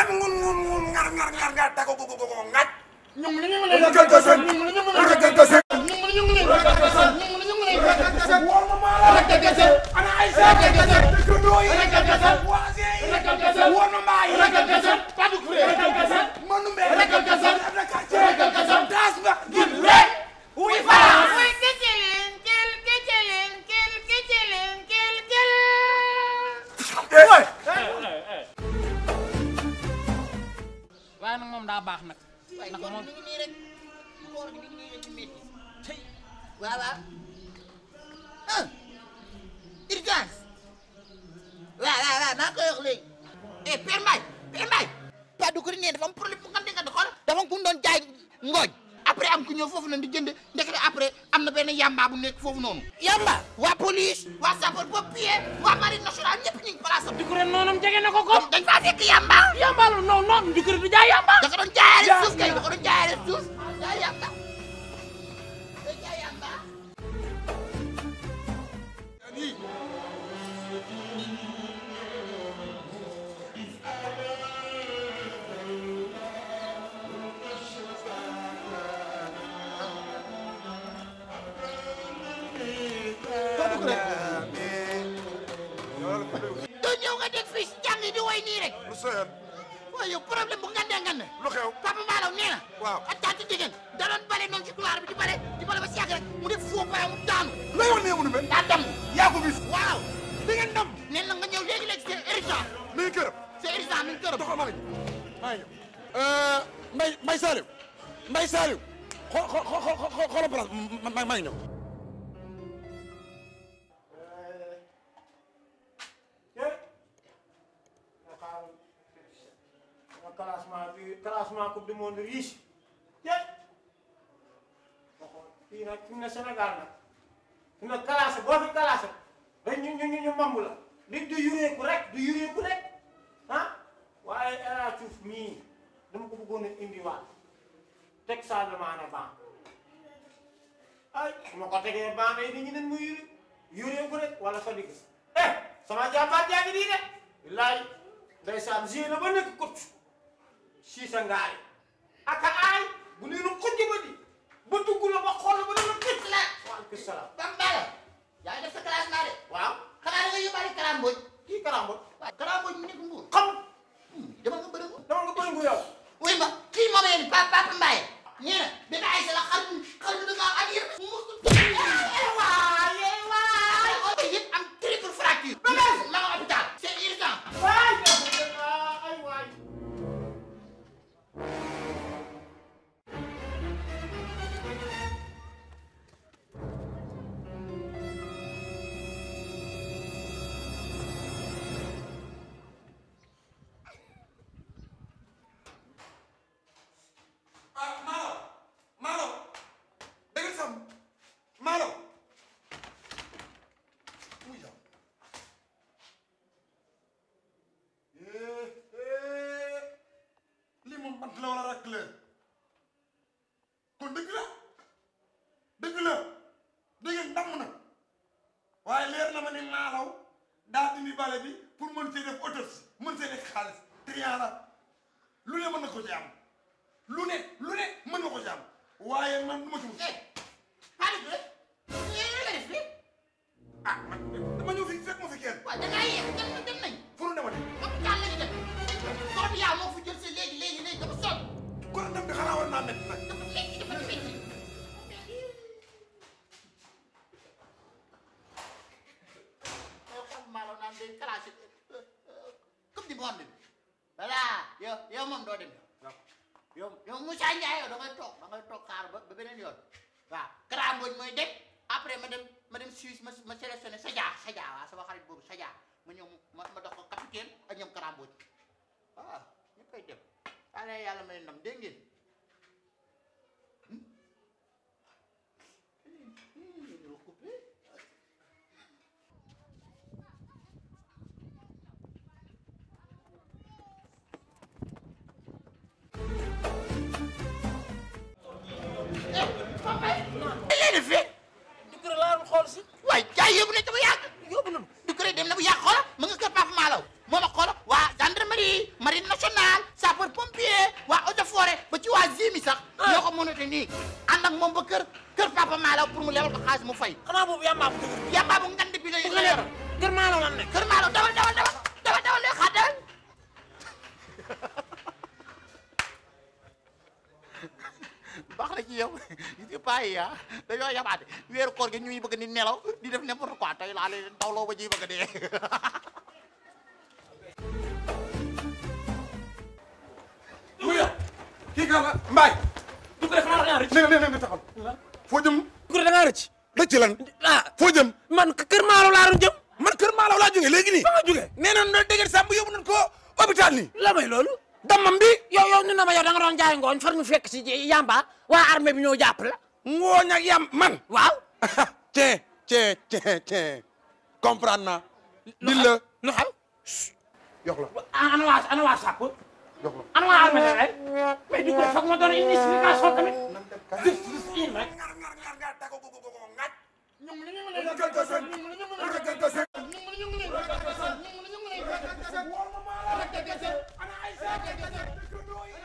ngan ngun ngun ngun ngar ngar ngar ngar tako go go go go ngaj ñoom la ñu ngi lay ragal gasen ragal gasen ñoom la ñu ngi lay ragal gasen ñoom la ñu ngi lay ragal gasen wol ma mala ragal gasen ana ay sa ragal gasen dëkkandoo yi ragal gasen waase yi ragal gasen wol ma mbaay ragal gasen Fadou Kouré ragal gasen manu mbe ragal gasen na quartier ragal gasen das ba gin rek wuy France Uy, kecilin, kil, kecilin, kil, kecilin, kil, kil. eh waaye nag moom daa baax nag waaye ndax koor moom gi mi ngi nii rek koor gi mi ngi nii rek di métti tey waaw waaw ah urgence waaw waaw waaw maa koy wax léegi eh Père Mbaye Père Mbaye Paa du ko nee dafa am problème bu nga nga xool dafa am ku mu doon jaay ngooñ après am ku ñëw foofu noonu di jënd ndekete après am na benn yamba bu nekk foofu noonu yamba waa police waa sapeur pompier waa marine nationale ñëpp ñu ngi place am di ko ren noonam jege na ko ko dañ faa fekk yamba yamba la non non di ko ren du jaay yamba da ko doon jaayaale suuf kay da ko doon jaayaale suuf jaay yamba day jaay yamba doo ñëw nga dégg fii si jàng yi di woy nii rek lu soyoon waaye yow problème bu ngandee ngande lu xew Papa Malaw nee na Waaw. ak tante jigéen da doon bale noonu ci couloir bi di bale di bale ba si yàgg rek mu def faux pas mu daanu lay wax nee munu mel daa dem yaa ko bis waaw di ngeen ndam nee na nga ñëw léegi léegi c'est urgent mi ngi këram c'est urgent mi ngi këram doxal maa ngi maa ngi ñëw Mbay Mbay Saliou Mbay Saliou xoo xoo xoo xoo xoolal place ma ma maa ngi ñëw. classement bi classement coupe du monde riche yépp fii nag fi mu ne Sénégal nag fi mu ne classé boo fi classé rek ñu ñu ñu ñu mambu la li du yureeku rek du yureeku rek ah waaye El Hadj Diouf mii dama ko bëggoon a indiwaat teg Sadio Mané ban ay su ma ko tegee ban day nit ñi nen mu yure yureeku rek wala Fadiga eh sama jàmbaar jaa ngi nii de billaay ndeysaan gée la ba nekk coach siisa ngaay aka aay bu nee na xujj ba di ba dugg la ba xool ba dana këcc la waaleykum salaam Papa Malaw yaa ngi def sa classement de waaw xanaa da nga yóbbaale karambooj kii karambot waaw karambooj mu nekk mbuur xam dama nga bëri ko dama nga bëri ngu yow wuy ma kii moom yéen Papa Papa Mbaye nee na benn ay sa la xar xar bi da ngaa am yër mu waaye waay waaye yëpp am triple fracture ma nga hôpital c'est urgent waay ay waay ah Malaw Malaw da ngeen sam Malaw muy yow eh eh lii moom bant la wala rakk leen kon dëgg la dëgg la da ngeen ndam na waaye leer na ma ni Malaw daa indi bale bi pour mën see def autopsie mën see def xaalis triant la lu ne mën na ko ci am lu ne lu ne mën nga ko ci am waaye man du ma ci mus eh Fadi Touré yéen nga def fii ah man dama ñëw fi fekk ma fi kenn waaw da ngaa yéex dem dem nañ fu nu demati hôpital la ñu dem doom yaa moo fi jël si léegi léegi léegi dafa sonn kon ndam bi xanaa war naa métti nag dafa métti dafa métti xam maalo naan day classé coupe du monde bi voilà yow yow moom doo dem yow yow Moussa Ndiaye yow da ngay toog da ngay toog xaar ba ba beneen yoon waaw Kara Mbodj mooy dem après ma dem ma dem Suisse ma ma sélectionné Sadia Sadia waaw sama xarit boobu Sadia ma ñëw ma ma dox ko capitaine ak ñoom Kara Mbodj waaw ñëppay dem yàlla yàlla may ndam dégg ngeen leen fi di ko laa doon xool si waaye jaay yóbbu nañ ko ba yàgg yóbbu nañu du ko dem na bu yàgg xoola mu nga kër Papa Malaw moo ma xoola waa gendarmerie marine nationale sapeur pompier waa eaux et forêt ba ci waa Zimi sax ñoo ko mënate nii ànd ak moom ba kër kër papa Malaw pour mu lebal ko xaalis mu fay xanaa boobu yàmbaa bu dëgër bi yamba bu ngand bi la la yor kër maalo lan nekk kër Malaw dawal dawal dawal dawal dawal lay xaar dawal baax na ci yow gis nga paa yi ah dañoo yabaate weeru koor gi ñuy bëgg ni nelaw di def n'importe quoi tey laa leen tawloo ba ñuy bëgg dee mu yow kii kan la Mbaye Doucouré xanaa da ngaa rëcc ne ne ne ne taxal foo jëm Doucouré da ngaa rëcc rëcc lan ah foo jëm man kër maalo laa doon jëm man kër Malaw laa jógee léegi nii fa nga jógee nee na no dégg sàmb yóbbu nañ ko hôpital nii la may loolu damam bi yow yow ni na ma yow da nga doon jaay ngooñ far ñu fekk si yamba waa armée bi ñëw jàpp la ngooñ ak yam man waaw tiens tiens tiens tiens comprendre naa di la lu xew yox la ana waa ana waa sàpp yox la ana waa armée rek mais Doucouré foog ma doon une explication tamit gis gis in rek Ana ay